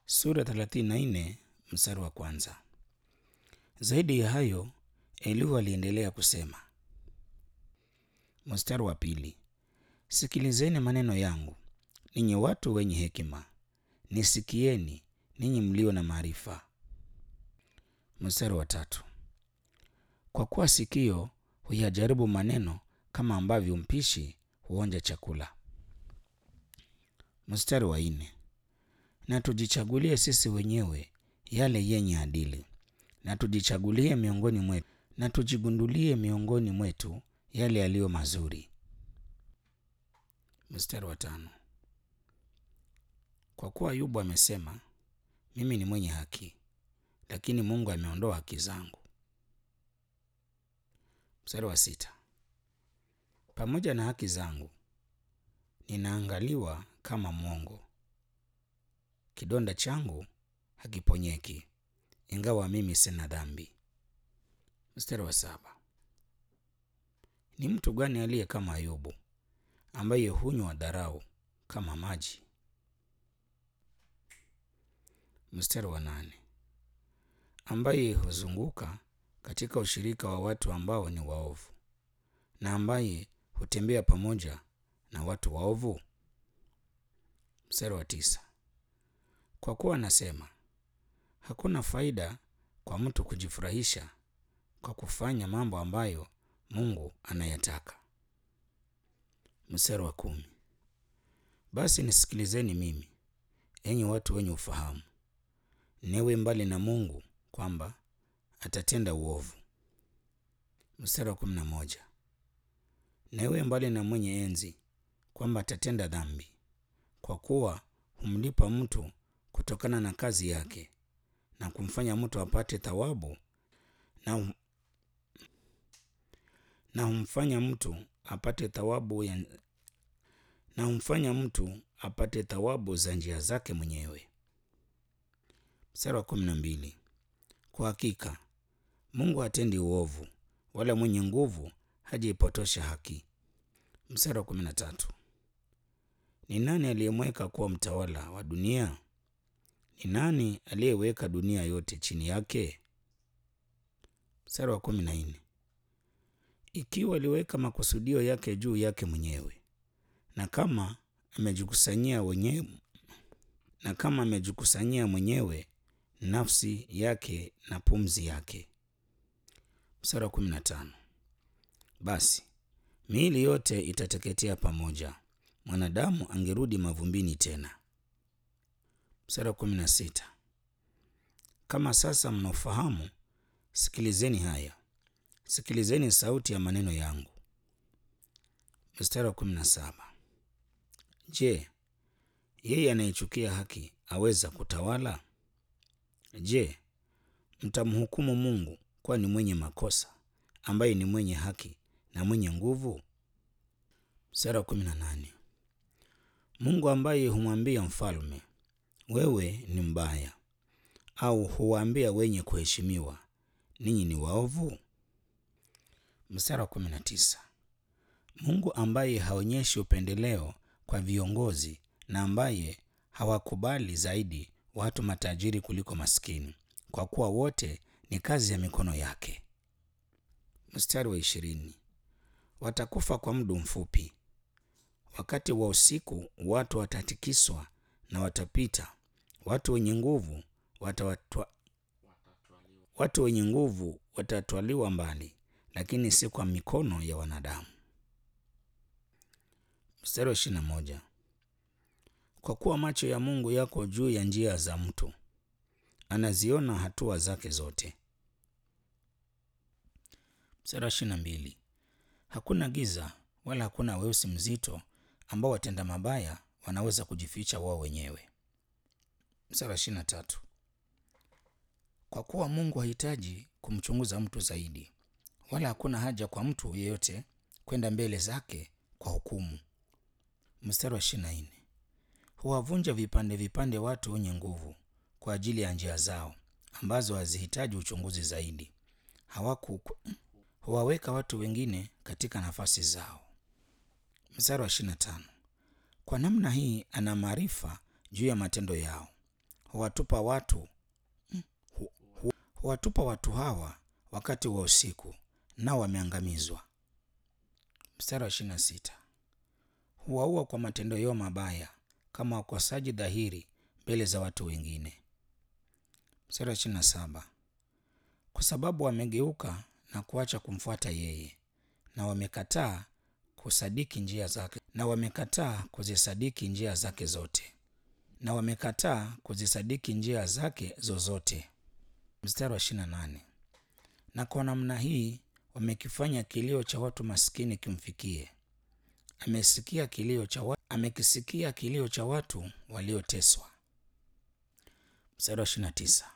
sura 34 mstari wa kwanza. Zaidi ya hayo, Elihu aliendelea kusema, mstari wa pili, sikilizeni maneno yangu ninyi watu wenye hekima, nisikieni ninyi mlio na maarifa. Mstari wa tatu, kwa kuwa sikio huyajaribu maneno kama ambavyo mpishi huonja chakula. Mstari wa nne, na tujichagulie sisi wenyewe yale yenye adili, na tujichagulie miongoni mwetu, na tujigundulie miongoni mwetu yale yaliyo mazuri. Mstari wa tano, kwa kuwa Ayubu amesema, mimi ni mwenye haki, lakini Mungu ameondoa haki zangu. Mstari wa sita, pamoja na haki zangu ninaangaliwa kama mwongo, kidonda changu hakiponyeki, ingawa mimi sina dhambi. Mstari wa saba, ni mtu gani aliye kama Ayubu ambaye hunywa dharau kama maji? Mstari wa nane, ambaye huzunguka katika ushirika wa watu ambao ni waovu na ambaye hutembea pamoja na watu waovu. Mstari wa tisa, kwa kuwa anasema hakuna faida kwa mtu kujifurahisha kwa kufanya mambo ambayo Mungu anayataka. Mstari wa kumi, basi nisikilizeni mimi, enyi watu wenye ufahamu, newe mbali na Mungu kwamba atatenda uovu. Mstari wa kumi na moja, newe mbali na mwenye enzi kwamba atatenda dhambi, kwa kuwa humlipa mtu kutokana na kazi yake na kumfanya mtu apate thawabu na, hum... na humfanya mtu apate thawabu ya... na humfanya mtu apate thawabu za njia zake mwenyewe. Mstari wa kumi na mbili, kwa hakika Mungu hatendi uovu, wala mwenye nguvu hajaipotosha haki. Mstari wa kumi na tatu, ni nani aliyemweka kuwa mtawala wa dunia? Ni nani aliyeweka dunia yote chini yake? Mstari wa kumi na nne, ikiwa aliweka makusudio yake juu yake mwenyewe, na kama amejikusanyia wenyewe, na kama amejikusanyia mwenyewe nafsi yake na pumzi yake. Mstari wa kumi na tano, basi miili yote itateketea pamoja, mwanadamu angerudi mavumbini tena. Mstari wa kumi na sita, kama sasa mnaofahamu, sikilizeni haya, sikilizeni sauti ya maneno yangu. Mstari wa kumi na saba, je, yeye anayechukia haki aweza kutawala? Je, mtamhukumu Mungu kuwa ni mwenye makosa, ambaye ni mwenye haki na mwenye nguvu? Mstari wa kumi na nane, Mungu ambaye humwambia mfalme wewe ni mbaya, au huwaambia wenye kuheshimiwa ninyi ni waovu? Mstari wa kumi na tisa, Mungu ambaye haonyeshi upendeleo kwa viongozi na ambaye hawakubali zaidi watu matajiri kuliko maskini, kwa kuwa wote ni kazi ya mikono yake. Mstari wa ishirini, watakufa kwa muda mfupi, wakati wa usiku watu watatikiswa na watapita, watu wenye nguvu watawatwa... watu wenye nguvu watatwaliwa mbali, lakini si kwa mikono ya wanadamu. Mstari wa ishirini na moja, kwa kuwa macho ya Mungu yako juu ya njia za mtu, anaziona hatua zake zote. Mstari wa ishirini na mbili, hakuna giza wala hakuna weusi mzito ambao watenda mabaya wanaweza kujificha wao wenyewe. Mstari wa ishirini na tatu, kwa kuwa Mungu hahitaji kumchunguza mtu zaidi, wala hakuna haja kwa mtu yeyote kwenda mbele zake kwa hukumu. Mstari wa ishirini na nne, huwavunja vipande vipande watu wenye nguvu kwa ajili ya njia zao ambazo hazihitaji uchunguzi zaidi. Hawaku huwaweka watu wengine katika nafasi zao. Mstari wa ishirini na tano, kwa namna hii ana maarifa juu ya matendo yao, huwatupa watu hu- hu- huwatupa watu hawa wakati wa usiku, nao wameangamizwa. Mstari wa ishirini na sita huwaua kwa matendo yao mabaya, kama wakosaji dhahiri mbele za watu wengine. Mstari wa ishirini na saba kwa sababu wamegeuka na kuacha kumfuata yeye, na wamekataa kusadiki njia zake, na wamekataa kuzisadiki njia zake zote, na wamekataa kuzisadiki njia zake zozote. Mstari wa ishirini na nane na kwa namna hii wamekifanya kilio cha watu maskini kimfikie. Amesikia kilio cha wa... amekisikia kilio cha watu walioteswa. Mstari wa ishirini na tisa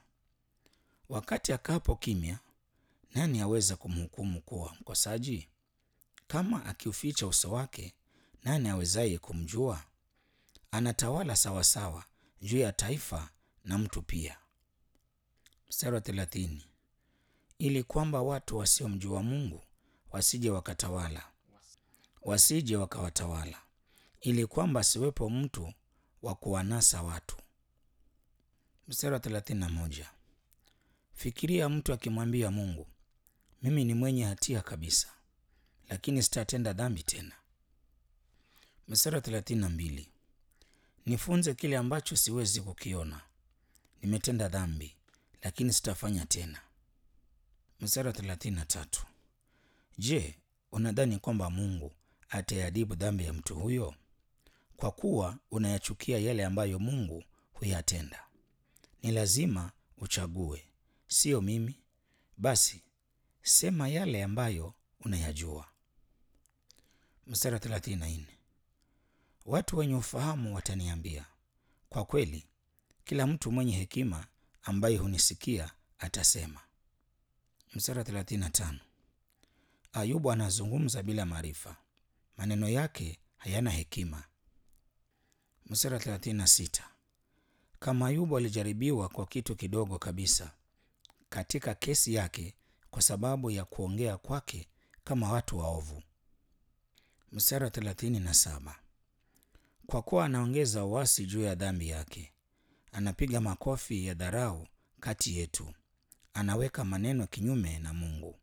wakati akapo kimya, nani aweza kumhukumu kuwa mkosaji? Kama akiuficha uso wake, nani awezaye kumjua? Anatawala sawasawa juu ya taifa na mtu pia. Mstari wa thelathini ili kwamba watu wasiomjua Mungu wasije wakatawala, wasije wakawatawala, ili kwamba asiwepo mtu wa kuwanasa watu. Mstari wa thelathini na moja fikiria mtu akimwambia Mungu, mimi ni mwenye hatia kabisa, lakini sitatenda dhambi tena. Mstari wa thelathini na mbili nifunze kile ambacho siwezi kukiona, nimetenda dhambi, lakini sitafanya tena. Mstari wa thelathini na tatu je, unadhani kwamba Mungu ataiadhibu dhambi ya mtu huyo? Kwa kuwa unayachukia yale ambayo Mungu huyatenda. Ni lazima uchague, sio mimi. Basi sema yale ambayo unayajua. Mstari wa thelathini na nne watu wenye ufahamu wataniambia, kwa kweli kila mtu mwenye hekima ambaye hunisikia atasema. Mstari wa thelathini na tano Ayubu anazungumza bila maarifa, maneno yake hayana hekima. Mstari wa thelathini na sita kama Ayubu alijaribiwa kwa kitu kidogo kabisa katika kesi yake kwa sababu ya kuongea kwake kama watu waovu. Mstari wa thelathini na saba kwa kuwa anaongeza uasi juu ya dhambi yake, anapiga makofi ya dharau kati yetu, anaweka maneno kinyume na Mungu.